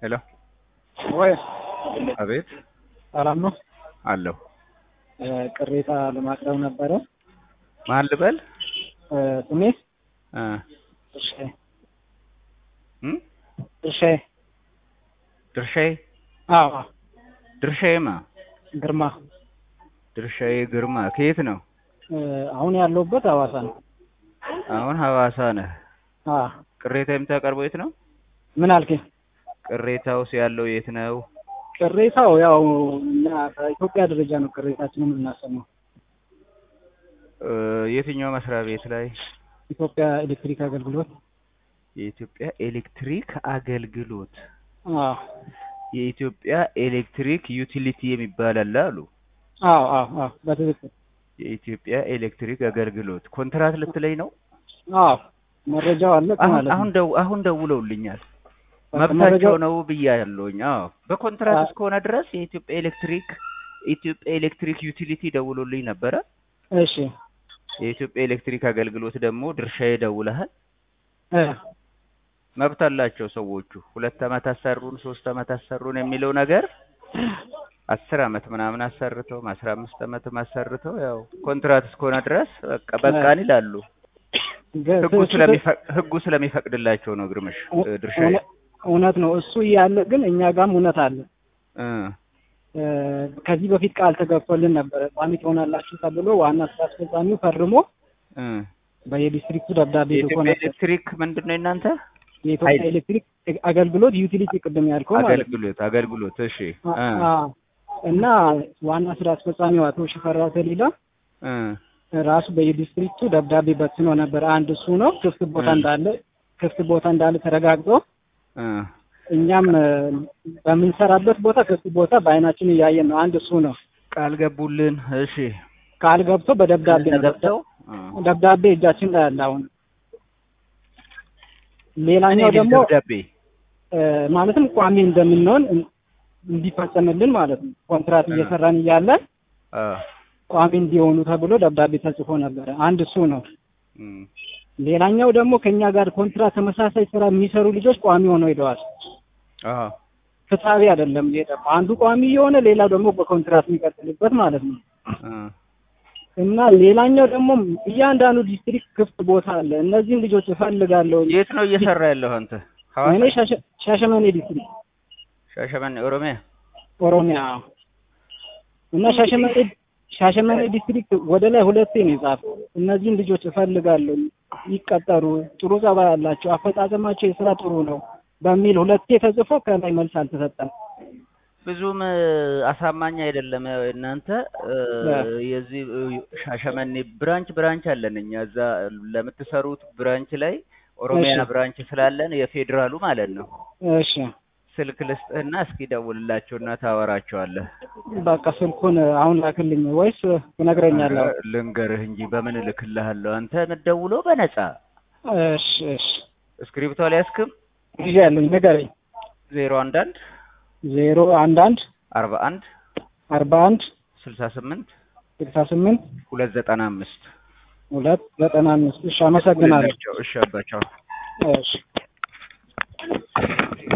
ሄሎ ወይ አቤት ሰላም ነው። አለሁ። ቅሬታ ለማቅረብ ነበረ። ማን ልበል? ስሜ እ ድርሻዬ እም ድርሻዬ ድርሻዬ አዎ ድርሻዬማ ግርማ ድርሻዬ ግርማ ከየት ነው? አሁን ያለሁበት ሐዋሳ ነው። አሁን ሐዋሳ ነህ። አ ቅሬታ የምታቀርበው የት ነው? ምን አልከኝ? ቅሬታውስ ያለው የት ነው? ቅሬታው ያው እኛ በኢትዮጵያ ደረጃ ነው ቅሬታችንን የምናሰማው። እ የትኛው መስሪያ ቤት ላይ? ኢትዮጵያ ኤሌክትሪክ አገልግሎት የኢትዮጵያ ኤሌክትሪክ አገልግሎት አዎ የኢትዮጵያ ኤሌክትሪክ ዩቲሊቲ የሚባል አለ አሉ። አዎ አዎ አዎ በትክክል የኢትዮጵያ ኤሌክትሪክ አገልግሎት ኮንትራት ልትለኝ ነው? አዎ መረጃው አለ አሁን ማለት አሁን ነው። ደው አሁን ደውለውልኛል። በቃ መብታቸው መረጃው ነው ብያለሁኝ። አዎ በኮንትራት አ- እስከሆነ ድረስ የኢትዮጵያ ኤሌክትሪክ ኢትዮጵያ ኤሌክትሪክ ዩቲሊቲ ደውሎልኝ ነበረ። እሺ የኢትዮጵያ ኤሌክትሪክ አገልግሎት ደግሞ ድርሻዬ ደውለሃል። እ መብት አላቸው ሰዎቹ። ሁለት አመት አሰሩን፣ ሶስት አመት አሰሩን የሚለው ነገር አስር አመት ምናምን አሰርተው አስራ አምስት አመትም አሰርተው ያው ኮንትራት እስከሆነ ድረስ በቃ በቃን ይላሉ። ገ- ህጉ እሱ ስለሚፈቅ ህጉ ስለሚፈቅድላቸው ነው ግርምሽ እው- እ ድርሻዬ እውነ- እውነት ነው እሱ እያለ ግን እኛ ጋርም እውነት አለ። እ እ ከዚህ በፊት ቃል ተገብቶልን ነበረ ቋሚ ትሆናላችሁ ተብሎ ዋና ስራ አስፈጻሚው ፈርሞ እ በየዲስትሪክቱ ደብዳቤ ልኮ የኢትዮጵያ ነበር። ኤሌክትሪክ ምንድን ነው የእናንተ የኢትዮጵያ ኃይል- ኤሌክትሪክ አገልግሎት ዩቲሊቲ ቅድም ያልከው ማለት ነው። አገልግሎት አገልግሎት እሺ እ አ- አ- እና ዋና ስራ አስፈጻሚው አቶ ሽፈራው ተሊላ እ ራሱ በየዲስትሪክቱ ደብዳቤ በትኖ ነበር። አንድ እሱ ነው ክፍት ቦታ እ እንዳለ ክፍት ቦታ እንዳለ ተረጋግጦ እ እኛም እ በምንሰራበት ቦታ ክፍት ቦታ በአይናችን እያየን ነው። አንድ እሱ ነው ቃል ገቡልን እሺ ቃል ገብቶ በደብዳቤ ነው ተገብተው ደብዳቤ እጃችን ላይ አለ። አሁን ሌላኛው እኔ ደግሞ ደብዳቤ እ ማለትም ቋሚ እንደምንሆን እን- እንዲፈጸምልን ማለት ነው። ኮንትራት እ እየሰራን እያለ አ ቋሚ እንዲሆኑ ተብሎ ደብዳቤ ተጽፎ ነበረ። አንድ እሱ ነው። እም ሌላኛው ደግሞ ከኛ ጋር ኮንትራት ተመሳሳይ ስራ የሚሰሩ ልጆች ቋሚ ሆነው ሄደዋል። አ ፍትሐዊ አይደለም። ይሄ ደግሞ አንዱ ቋሚ የሆነ ሌላው ደግሞ በኮንትራት የሚቀጥልበት ማለት ነው። አ እና ሌላኛው ደግሞ እያንዳንዱ ዲስትሪክት ክፍት ቦታ አለ። እነዚህን ልጆች እፈልጋለሁ። የት ነው እየሰራ ያለው አንተ? እኔ ሐዋሳ ሻሸ- ሻሸመኔ ዲስትሪክት ሻሸመኔ ኦሮሚያ ኦሮሚያ እና ሻሸመኔ ሻሸመኔ ዲስትሪክት ወደ ላይ ሁለቴ ነው የጻፈው። እነዚህን ልጆች እፈልጋለሁ፣ ይቀጠሩ፣ ጥሩ ጸባይ ያላቸው፣ አፈጻጸማቸው የስራ ጥሩ ነው በሚል ሁለቴ ተጽፎ ከላይ መልስ አልተሰጠም። ብዙም እ፣ አሳማኝ አይደለም። ያው እናንተ እ፣ የዚህ እ፣ ሻሸመኔ ብራንች ብራንች አለን እኛ እዛ ለምትሰሩት ብራንች ላይ ኦሮሚያ እሺ ብራንች ስላለን የፌዴራሉ ማለት ነው። እሺ ስልክ ልስጥህና እስኪ ደውልላቸውና ታወራቸዋለህ። በቃ ስልኩን አሁን ላክልኝ ወይስ ትነግረኛለህ? ኧረ ልንገርህ እንጂ በምን እልክልሃለሁ? አንተ የምትደውለው በነፃ እሺ እሺ እስክሪፕቶ አልያዝክም? ጊዜ ያለኝ ንገረኝ። ዜሮ አንድ አንድ ዜሮ አንድ አንድ አርባ አንድ አርባ አንድ ስልሳ ስምንት ስልሳ ስምንት ሁለት ዘጠና አምስት ሁለት ዘጠና አምስት እሺ አመሰግናለሁ። እሺ አባቸው እሺ